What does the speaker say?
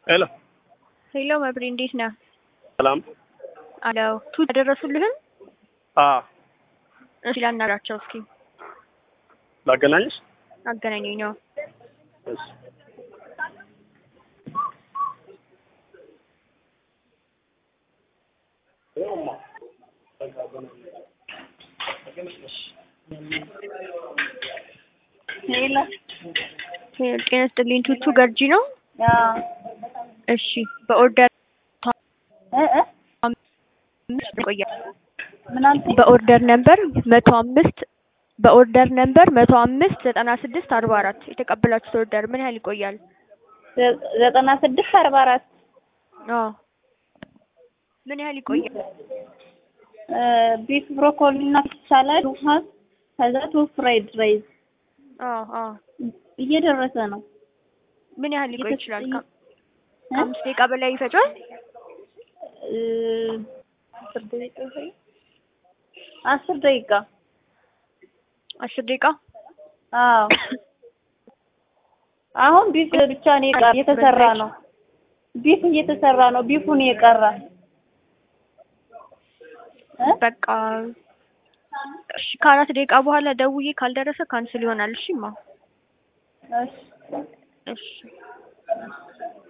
ሄሎ ሄሎ መብሬ እንዴት ነህ? ሰላም። አለው ቱ ያደረሱልህን አ እሺ ላናግራቸው እስኪ ላገናኝሽ? አገናኘኝ ነው እሺ ሄሎ ጤና ይስጥልኝ ቱቱ ገርጂ ነው አዎ እሺ በኦርደር እ እ አምስት ይቆያል ምን አልከኝ? በኦርደር ነምበር መቶ አምስት በኦርደር ነምበር መቶ አምስት ዘጠና ስድስት አርባ አራት የተቀበላችሁት ኦርደር ምን ያህል ይቆያል? ዘ- ዘጠና ስድስት አርባ አራት አዎ ምን ያህል ይቆያል? ቢፍ ብሮኮሊ እና ሳላድ ውሃ ከዛ ቱ ፍራይድ ራይዝ አዎ አዎ እየደረሰ ነው። ምን ያህል ሊቆይ ይችላል? ከ- እ? ከአምስት ደቂቃ በላይ ይፈጃል? እ፣ አስር ደቂቃ ይሆናል? አስር ደቂቃ አስር ደቂቃ አዎ። አሁን ቢፍ ብቻ ነው የቀረ እየተሰራ ነው። ቢፍ እየተሰራ ነው። ቢፉን የቀረ እ? በቃ እሺ ከአራት ደቂቃ በኋላ ደውዬ ካልደረሰ ካንስል ይሆናል። እሺማ እሺ እሺ